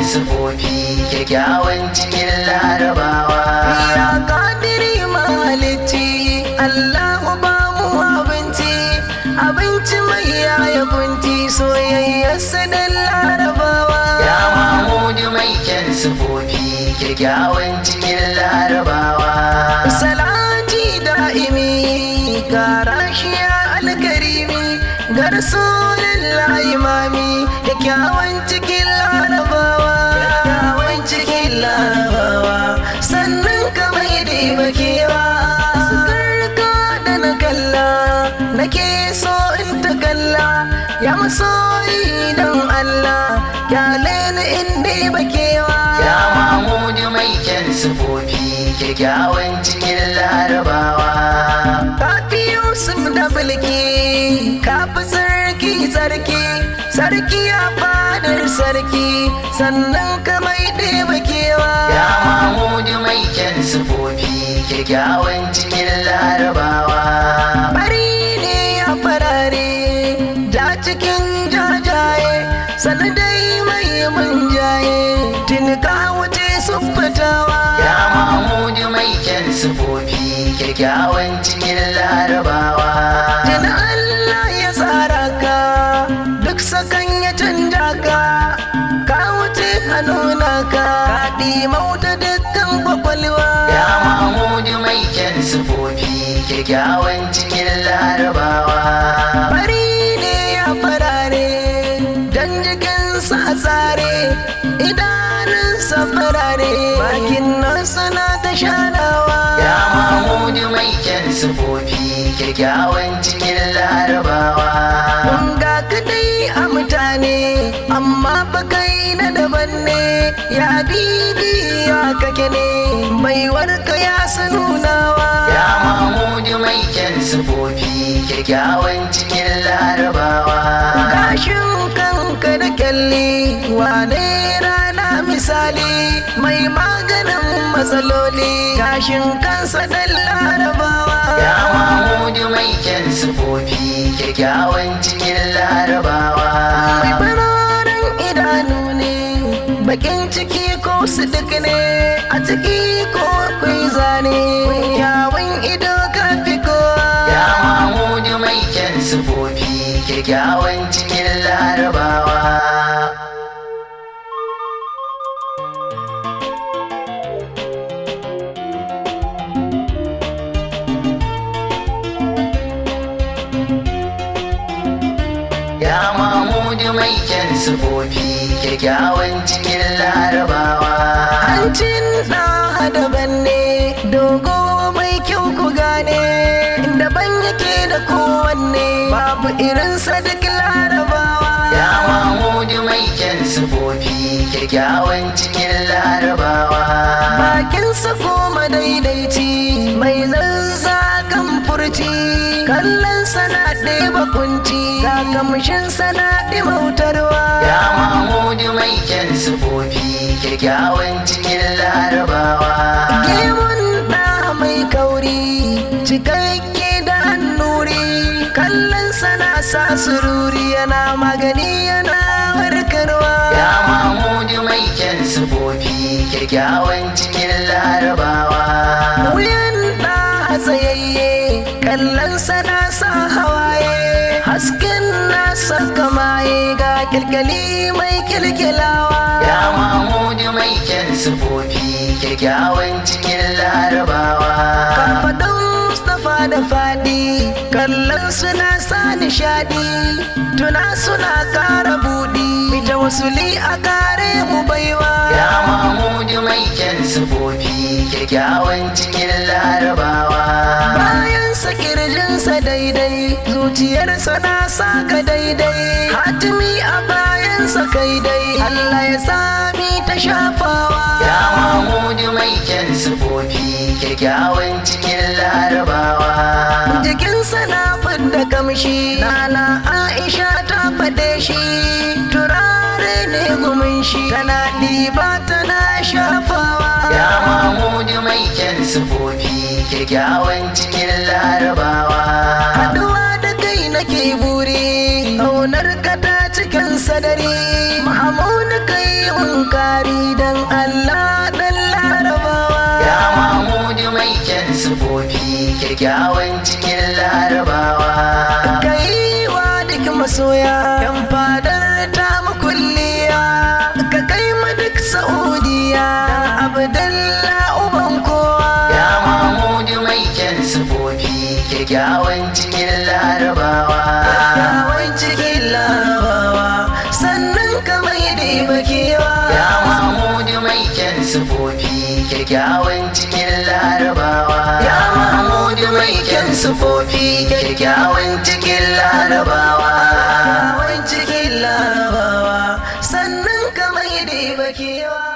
sufofi kyakkyawan cikin larabawa Ya kadiri malici Allahu ba mu abinci abinci mai yaya kunci soyayyarsa da larabawa ya mamudu mai kyan sufofi kyakkyawan cikin larabawa salati da'imi kara shi ya alkarimi ga rasulullahi imami kyakkyawan cikin larabawa kyakkyawan cikin larabawa sannan ka mai da bakewa sukarka da na kalla nake so in ta kalla ya masoyi don Allah kyale ni in dai bakewa ya mamudu mai kyan sufofi kyakkyawan cikin larabawa Kafi Yusuf da Bilki, kafi sarki sarki, sarki ya fadar sarki, sannan ka mai ɗeba kewa. ya mamudu mai kyan sufofi kyakkyawan cikin larabawa Bari ne ya farare, da cikin jajaye, sannan dai mai munjaye, tun ka wuce sun fitawa. ya mamudu mai kyan sufofi kyakkyawan cikin larabawa Tuna Allah ya tsara ka duk sakan ya canja ka ka wuce hannuna ka kaɗi mauta dukkan kwakwalwa ya mamudu mai kyan sufofi kyakkyawan cikin larabawa bari ne ya farare dan jikinsa a tsare idanunsa farare bakin nasa na ta shanawa ya mamudu mai kyan sufofi kyakkyawan cikin larabawa ga kadai a mutane amma fa kai na daban ne ya bibi ya kake ne baiwarka ya sanunawa ya mamudu mai kyan sufofi kyakkyawan cikin larabawa gashin kanka da kyalli wane rana misali mai maganin matsaloli gashin kansa da larabawa ya mamudu mai kyan sufofi kyakkyawan cikin larabawa mai fararen idanu ne bakin ciki ko su duk ne a ciki ko akwai zane yawon ido ka fi kowa ya mamudu mai kyan sufofi kyakkyawan cikin larabawa ya mamudu mai kyan sufofi kyakkyawan cikin larabawa hancin ɗan daban ne dogo mai kyau ku gane daban yake da kowanne babu irinsa duk larabawa ya mamudu mai kyan sufofi kyakkyawan cikin larabawa bakinsa koma daidaici mai zazzakan furci kallon sana ɗeba kunci kakamshin sana ɗimautarwa ya mamudu mai kyan sufofi kyakkyawan cikin larabawa gemun ɗa mai kauri cikakke da annuri kallon sana sa sururi yana magani yana warkarwa ya mamudu mai kyan sufofi kyakkyawan cikin larabawa wuyan ɗa tsayayye kallon sana sa hawaye hasken nasa kamaye ga kilkali mai kilkilawa ya mamudu mai kyan sufofi kyakkyawan cikin larabawa kafaɗin Mustapha da faɗi kallon suna sa nishaɗi tuna suna ƙara buɗi ita wasuli a kare mu baiwa ya mamudu mai kyan sufofi kyakkyawan cikin larabawa bayan sa kirjinsa daidai zuciyarsa na saka daidai hatimi a bayansa kai dai Allah ya sami ta shafawa ya mamudu mai kyan sufofi kyakkyawan cikin larabawa jikinsa na fidda kamshi nana Aisha ta faɗe shi turare ne gumin shi tana ɗiba tana shafawa ya mamudu mai kyan sufofi kyakkyawan cikin larabawa haɗuwa da kai nake buri ƙaunar ka ta cikin sadari mahamudu kai mun kare kyakkyawan cikin larabawa kai wa duk masoya yan fadar ta makulliya ka kai ma duk saudiya abdalla uban kowa ya mamudu mai kyan sufofi kyakkyawan cikin larabawa kyakkyawan cikin larabawa sannan ka mai da bakewa ya mamudu mai kyan sufofi kyakkyawan cikin larabawa ya mamudu mai kyan sufofi kyakkyawan cikin larabawa kyakkyawan cikin larabawa sannan ka mai da bakewa